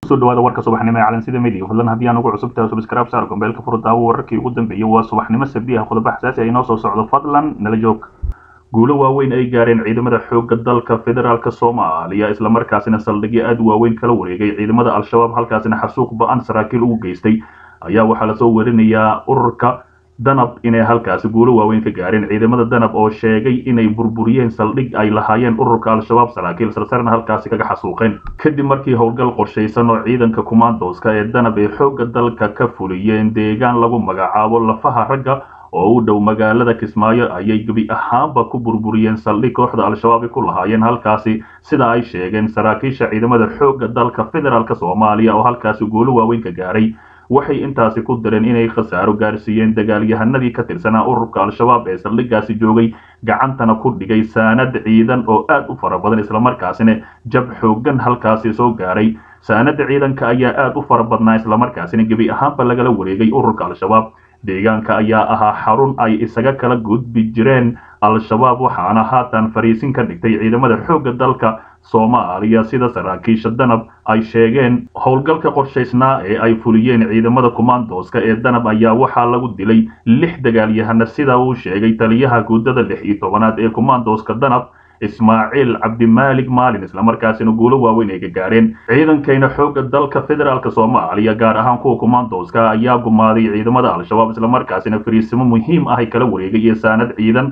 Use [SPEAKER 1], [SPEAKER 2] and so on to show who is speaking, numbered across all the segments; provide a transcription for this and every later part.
[SPEAKER 1] kusoo dhawaada warka subaxnimo ee calansida media fadlan haddii aan ugu cusub tahay subscribe saar gombeelka furdaawo wararkii ugu dambeeyey waa subaxnimo sabdi ah qodobo xasaasi ah inoo soo socdo fadlan nala joog guulo waaweyn ay gaareen ciidamada xoogga dalka federaalk soomaaliya islamarkaasina saldhigyo aada u waaweyn kala wareegay ciidamada al-shabaab halkaasina xasuuq ba-an saraakiil ugu geystay ayaa waxaa lasoo warinayaa ururka danab inay halkaasi guulo waaweyn ka gaareen ciidamada danab oo sheegay inay burburiyeen saldhig ay lahaayeen ururka al-shabaab saraakiil sarsarna halkaasi kaga xasuuqeen kadib markii howlgal qorshaysan oo ciidanka kumaandooska ee danab ee xoogga dalka ka fuliyeen deegaan lagu magacaabo lafaha ragga oo u dhow magaalada kismaayo ayay gebi ahaanba ku burburiyeen saldhig kooxda al-shabaab ay ku lahaayeen halkaasi sida ay sheegeen saraakiisha ciidamada xoogga dalka federaalk soomaaliya oo halkaasi guulo waaweyn ka gaaray waxay intaasi ku dareen inay khasaaro gaarsiiyeen dagaalyahanadii ka tirsanaa ururka al-shabaab ee saldhigaasi joogay gacantana ku dhigay saanad ciidan oo aad u fara badan islamarkaasina jab xoogan halkaasi soo gaaray saanada ciidanka ayaa aad u fara badnaa islamarkaasina gebi ahaanba lagala wareegay ururka al-shabaab deegaanka ayaa ahaa xarun ay isaga kala gudbi jireen al-shabaab waxaana haatan fariisin ka dhigtay ciidamada xoogga dalka soomaaliya sida saraakiisha danab ay sheegeen howlgalka qorshaysnaa ee ay fuliyeen ciidamada kumaandooska ee danab ayaa waxaa lagu dilay lix dagaalyahana sida uu sheegay taliyaha guudada lix iyo tobanaad ee kumaandooska danab ismaaciil cabdimaalig maalin islamarkaasina guulo waaweyn ay ka gaareen ciidankayna xoogga dalka federaalk soomaaliya gaar ahaan kuwa kumaandooska ayaa gumaaday ciidamada al-shabaab islamarkaasina fariisimo muhiim ah ay kala wareegay iyo saanad ciidan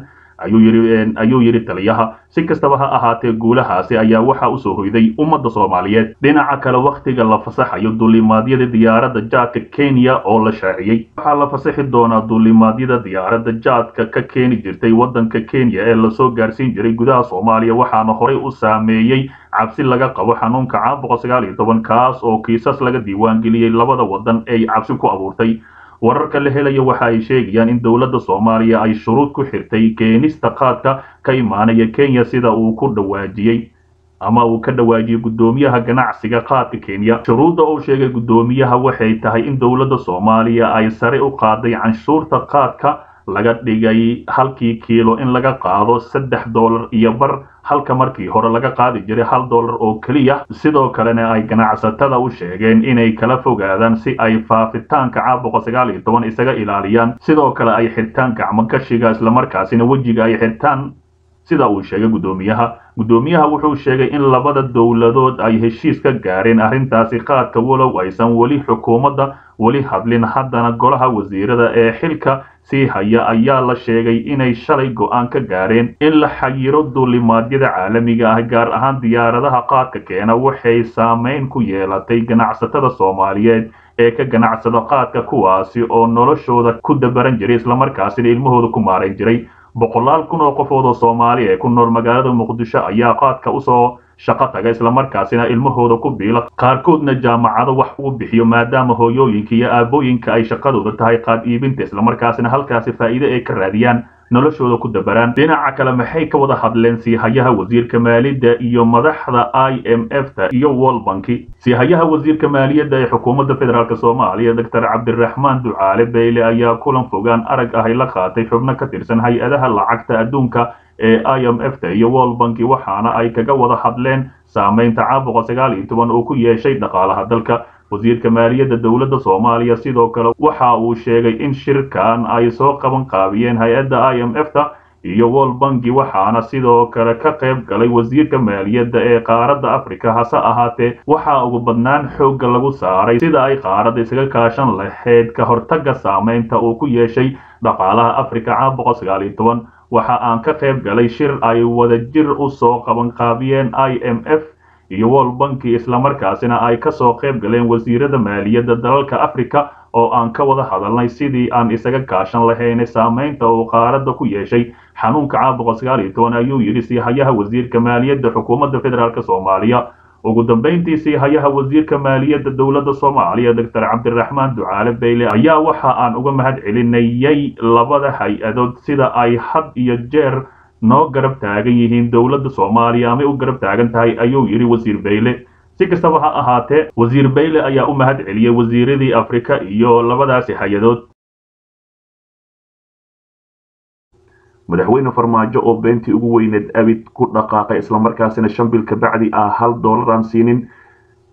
[SPEAKER 1] ayuu yidhi taliyaha si kastaba ha ahaatee guulahaasi ayaa waxaa usoo hoyday ummadda soomaaliyeed dhinaca kale wakhtiga la fasaxayo duulimaadyada diyaaradda jaadka kenya oo la shaaciyey waxaa la fasaxi doonaa duulimaadyada diyaaradda jaadka ka keeni jirtay waddanka kenya ee lasoo gaarsiin jiray gudaha soomaaliya waxaana horey u saameeyey cabsi laga qabo xanuunka caabuqa sagaal iyo toban kaas oo kiisas laga diiwaangeliyey labada waddan ay cabsi ku abuurtay wararka la helaya waxa ay sheegayaan in dowladda soomaaliya ay shuruud ku xirtay keenista qaadka ka imaanaya kenya sida uu ku dhawaajiyey ama uu ka dhawaajiyey guddoomiyaha ganacsiga qaadka kenya shuruudda uu sheegay guddoomiyaha waxay tahay in dowladda soomaaliya ay sare u qaaday canshuurta qaadka laga dhigay halkii kiilo in laga qaado saddex dollar iyo bar halka markii hore laga qaadi jiray hal dollar oo keliya sidoo kalena ay ganacsatada u sheegeen inay kala fogaadaan si ay faafitaanka caabuqa sagaal iyo toban isaga ilaaliyaan sidoo kale ay xirtaan gacmogashiga islamarkaasina wejiga ay xirtaan sida uu sheegay guddoomiyaha guddoomiyaha wuxuu sheegay in labada dowladood ay heshiis ka gaareen arrintaasi qaadka walow aysan weli xukuumadda weli hadlin haddana golaha wasiirada ee xilka sii haya ayaa la sheegay inay shalay go-aan ka gaareen in la xayiro duulimaadyada caalamiga ah gaar ahaan diyaaradaha qaadka keena waxay saameyn ku yeelatay ganacsatada soomaaliyeed ee ka ganacsada qaadka kuwaasi oo noloshooda ku dabaran jiray islamarkaasina ilmahooda ku maarayn jiray boqolaal kun oo qofood oo soomaali ee ku nool magaalada muqdisho ayaa qaadka usoo shaqo taga islamarkaasina ilmahooda ku biila qaarkoodna jaamacado wax uu bixiyo maadaama hooyooyinka iyo aabooyinka ay shaqadooda tahay qaad iibinta islamarkaasina halkaasi faa'iide ay ka raadiyaan noloshooda ku dabaraan dhinaca kale maxay ka wada hadleen siihayaha wasiirka maaliyadda iyo madaxda i m f ta iyo world banki siihayaha wasiirka maaliyadda ee xukuumadda federaalk soomaaliya doctor cabdiraxmaan ducaale beyle ayaa kulan fogaan arag ahay la qaatay xubno ka tirsan hay-adaha lacagta adduunka ee i m f ta iyo world banki waxaana ay kaga wada hadleen saameynta caabuqa sagaal iyo toban uu ku yeeshay dhaqaalaha dalka wasiirka maaliyadda dowladda soomaaliya sidoo kale waxa uu sheegay in shirkan ay soo qaban qaabiyeen hay-adda i m f ta iyo world banki waxaana sidoo kale ka qayb galay wasiirka maaliyadda ee qaaradda africa hase ahaatee waxaa ugu badnaan xoogga lagu saaray sida ay qaaradda isaga kaashan lahayd ka hortagga saameynta uu ku yeeshay dhaqaalaha africa caabuqa sagaal iyo toban waxa aan ka qayb galay shir ay wadajir u soo qaban qaabiyeen i m f iyo world banki islamarkaasina ay kasoo qayb galeen wasiirada maaliyadda dalalka africa oo aan ka wada hadalnay sidii aan isaga kaashan lahaynay saameynta uu qaaradda ku yeeshay xanuunka caabuqa sagaal iyo toban ayuu yidhi siihayaha wasiirka maaliyadda xukuumadda federaalk soomaaliya ugu dambayntii siihayaha wasiirka maaliyadda dowladda soomaaliya doctor cabdiraxmaan ducaale beyle ayaa waxa aan uga mahad celinayay labada hay-adood sida ay had iyo jeer noo garab taagan yihiin dowladda soomaaliya amay u garab taagan tahay ayuu yidhi wasiir beyle si kastaba ha ahaatee wasiir beyle ayaa u mahad celiyey wasiiradii afrika iyo labadaasi hay-adood madaxweyne farmaajo oo beentii ugu weyneed abid ku dhaqaaqay islamarkaasina shan bil kabacdi ah hal dollar aan siinin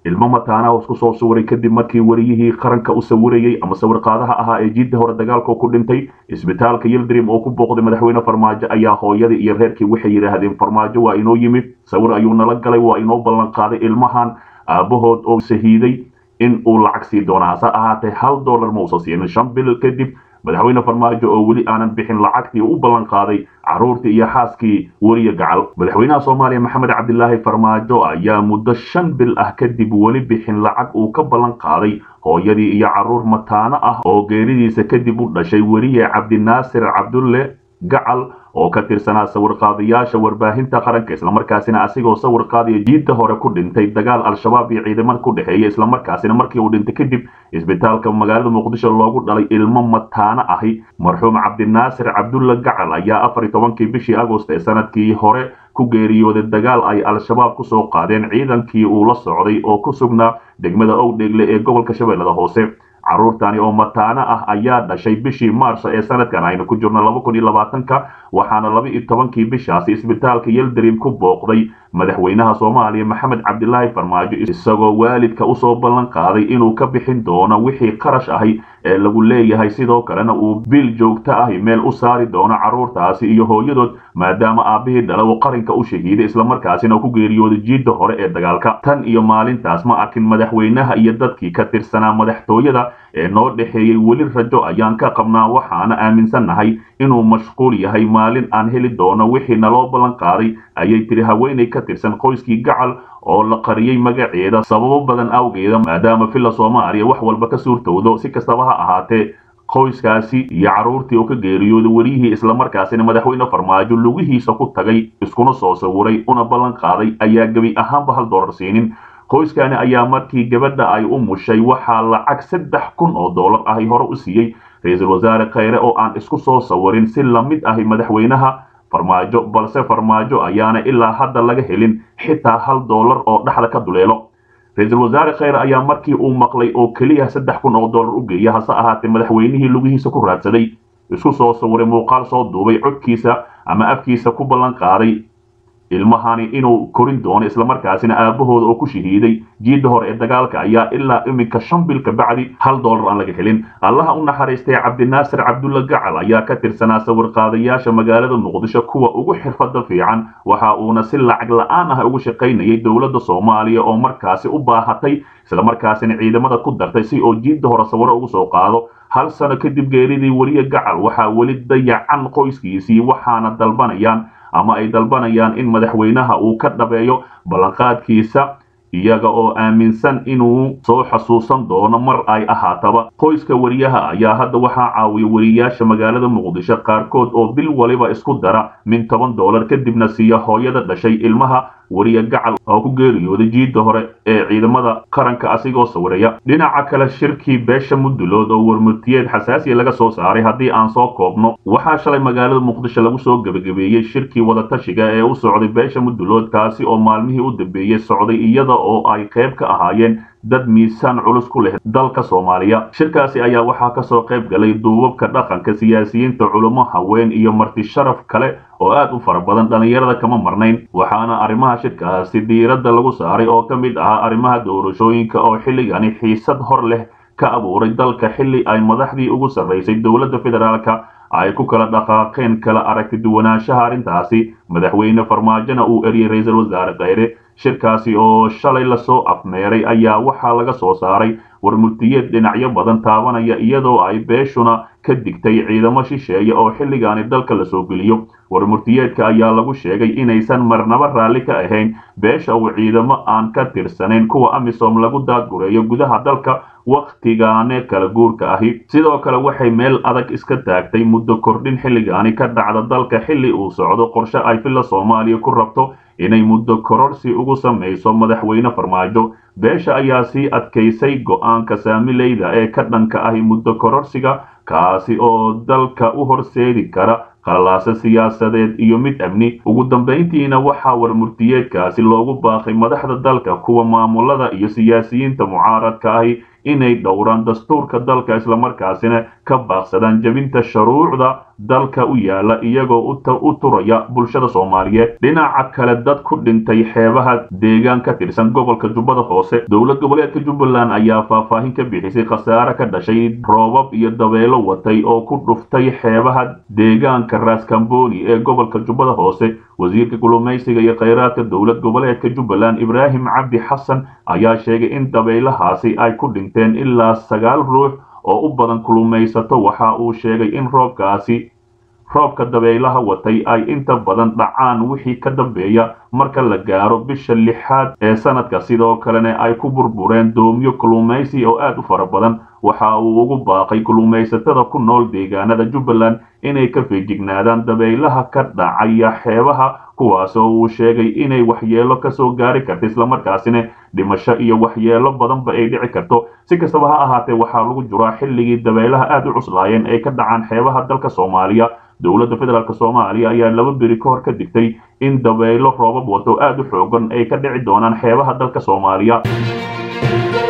[SPEAKER 1] ilmo mataanaha isku soo sawiray kadib markii wariyihii qaranka u sawirayey ama sawirqaadaha ahaa ee jiidda hore dagaalka ku dhintay isbitaalka yildrim oo ku booqday madaxweyne farmaajo ayaa hooyadii iyo reerkii waxay yidhaahdeen farmaajo waa inoo yimid sawir ayuu nala galay waa inoo ballan qaaday ilmahan aabbahood oo shahiiday in uu lacag sii doona hase ahaatee hal dollar ma uusan siinin shan bil kadib madaxweyne farmaajo oo weli aanan bixin lacagtii u ballan qaaday carruurtii iyo xaaskii weliya gacal madaxweynaha soomaaliya maxamed cabdilaahi farmaajo ayaa muddo shan bil ah kadib weli bixin lacag uu ka ballan qaaday hooyadii iyo carruur mataano ah oo geeridiisa kadib u dhashay weliye cabdinaasir cabdulle gacal oo ka tirsanaa sawirqaadayaasha warbaahinta qaranka islamarkaasina asigoo sawir qaadaya jiidda hore ku dhintay dagaal al-shabaab iyo ciidamada ku dhexeeya islamarkaasina markii uu dhintay kadib isbitaalka magaalada muqdisho loogu dhalay ilmo mataano ahi marxuum cabdinaasir cabdulla gacal ayaa afar iyo tobankii bishii agost ee sanadkii hore ku geeriyooday dagaal ay al-shabaab ku soo qaadeen ciidankii uu la socday oo ku sugnaa degmada owdheegle ee gobolka shabeellada hoose carruurtani oo mataano ah ayaa dhashay bishii maarso ee sanadkan aynu ku jirno laba kun iyo labaatanka waxaana laba iyo tobankii bishaasi isbitaalka yeldrim ku booqday madaxweynaha soomaaliya maxamed cabdilaahi farmaajo isagoo waalidka usoo ballan qaaday inuu ka bixin doono wixii qarash ahi ee lagu leeyahay sidoo kalena uu biil joogto ahi meel u saari doono carruurtaasi iyo hooyadood maadaama aabbihii dhala uu qarinka u shahiiday islamarkaasina ku geeriyooday jiidda hore ee dagaalka tan iyo maalintaas ma arkin madaxweynaha iyo dadkii ka tirsanaa madaxtooyada ee noo dhexeeyey weli rajo ayaan ka qabnaa waxaana aaminsannahay inuu mashquul yahay maalin aan heli doono wixii naloo ballan qaaday ayay tiri haweenay ka tirsan qoyskii gacal oo la qariyey magaceeda sababo badan awgeeda maadaama villa soomaaliya wax walba ka suurtowdo si kastaba ha ahaatee qoyskaasi iyo carruurtii oo ka geeriyooday weliyihii islamarkaasina madaxweyne farmaajo lugihiisa ku tagay iskuna soo sawiray una ballan qaaday ayaa gebi ahaanba hal dollar siinin qoyskani ayaa markii gabadha ay u mushay waxaa lacag saddex kun oo dollar ahi hore u siiyey ra-iisul wasaare khayre oo aan isku soo sawirin si lamid ahi madaxweynaha farmaajo balse farmaajo ayaana ilaa hadda laga helin xitaa hal dollar oo dhexda ka duleelo ra-iisul wasaare khayre ayaa markii uu maqlay oo keliya saddex kun oo dollar u geeya hase ahaatee madaxweynihii lugihiisa ku raadsaday isku soo sawiray muuqaal soo duubay codkiisa ama afkiisa ku ballan qaaday ilmahani inuu korin doono islamarkaasina aabahooda oo ku shahiiday jiidda hore ee dagaalka ayaa ilaa iminka shan bil ka bacdi hal dollar aan laga helin allaha u naxariistay cabdinaasir cabdulla gacal ayaa ka tirsanaa sawirqaadayaasha magaalada muqdisho kuwa ugu xirfada fiican waxa uuna si lacag la-aan ah ugu shaqaynayay dowladda soomaaliya oo markaasi u baahatay islamarkaasina ciidamada ku dartay si oo jiidda hore sawiro ugu soo qaado hal sano kadib geeridii weliye gacal waxaa weli dayacan qoyskiisii waxaana dalbanayaan ama ay dalbanayaan in madaxweynaha uu ka dhabeeyo ballanqaadkiisa iyaga oo aaminsan inuu soo xasuusan doono mar ay ahaataba qoyska weriyaha ayaa hadda waxaa caawiya weriyaasha magaalada muqdisho qaarkood oo bil waliba isku dara min toban dollar kadibna siiya hooyada dhashay ilmaha weriye gacal oo ku geeriyooday jiidda hore ee ciidamada qaranka asigoo sawiraya dhinaca kale shirkii beesha mudulood oo warmurtiyeed xasaasiya laga soo saaray haddii aan soo koobno waxaa shalay magaalada muqdisho lagu soo gebagabeeyey shirkii wadatashiga ee u socday beesha mudulood kaasi oo maalmihii u dambeeyey socday iyada oo ay qayb ka ahaayeen dad miisaan culus ku leh dalka soomaaliya shirkaasi ayaa waxaa kasoo qayb galay duubabka dhaqanka siyaasiyiinta culummo haween iyo marti sharaf kale oo aad u fara badan dhallinyarada kama marnayn waxaana arrimaha shirkaasi diiradda lagu saaray oo ka mid ahaa arrimaha doorashooyinka oo xilligani xiisad hor leh ka abuuray dalka xilli ay madaxdii ugu sarraysay dowladda federaalka ay ku kala dhaqaaqeen kala aragti duwanaanshaha arrintaasi madaxweyne farmaajona uu eriyey ra-iisul wasaare khayre shirkaasi oo shalay lasoo afmeeray ayaa waxaa laga soo saaray warmurtiyeed dhinacyo badan taabanaya iyadoo ay beeshuna ka digtay ciidamo shisheeye oo xilligaani dalka lasoo geliyo warmurtiyeedka ayaa lagu sheegay inaysan marnaba raalli ka ahayn beesha uu ciidamo aan ka tirsanayn kuwa amisom lagu daadgureeyo gudaha dalka wakhtigaane kala guurka ahi sidoo kale waxay meel adag iska taagtay muddo kordhin xilligaani ka dhacda dalka xilli uu socdo qorshe ay villa soomaaliya ku rabto inay muddo kororsi ugu samayso madaxweyne farmaajo beesha ayaa sii adkaysay go'aanka saamileyda ee ka dhanka ahi muddo kororsiga kaasi oo dalka u horseedi kara qalalaase siyaasadeed iyo mid amni ugu dambayntiina waxaa warmurtiyeedkaasi loogu baaqay madaxda dalka kuwa maamulada iyo siyaasiyiinta mucaaradka ahi inay dhowraan dastuurka dalka islamarkaasina ka baaqsadaan jebinta shuruucda dalka u yaala iyagoo u turaya bulshada soomaaliyeed dhinaca kale dad ku dhintay xeebaha deegaan ka tirsan gobolka jubbada hoose dowlad goboleedka jubbaland ayaa faahfaahin ka bixisay khasaare ka dhashay roobab iyo dabeelo watay oo ku dhuftay xeebaha deegaanka raaskambooni ee gobolka jubbada hoose wasiirka kulumaysiga iyo khayraadka dowlad goboleedka jubbaland ibraahim cabdi xasan ayaa sheegay in dabaylahaasi ay ku dhinteen ilaa sagaal ruux oo u badan kulumaysato waxa uu sheegay in roobkaasi roobka dabaylaha watay ay inta badan dhacaan wixii ka dambeeya marka la gaaro bisha lixaad ee sanadka sidoo kalena ay ku burbureen doomiyo kulumaysi oo aad u fara badan waxa uu ugu baaqay kulumaysatada ku nool deegaanada jubbaland inay ka feejignaadaan dabaylaha ka dhacaya xeebaha kuwaasoo uu sheegay inay waxyeelo kasoo gaari karta islamarkaasina dhimasho iyo waxyeelo badanba ay dhici karto si kastaba ha ahaatee waxaa lagu jiraa xilligii dabaylaha aad u cuslaayeen ay ka dhacaan xeebaha dalka soomaaliya dowladda federaalk soomaaliya ayaa laba beri ka hor ka digtay in dabaylo roobab wato aad u xoogan ay ka dhici doonaan xeebaha dalka soomaaliya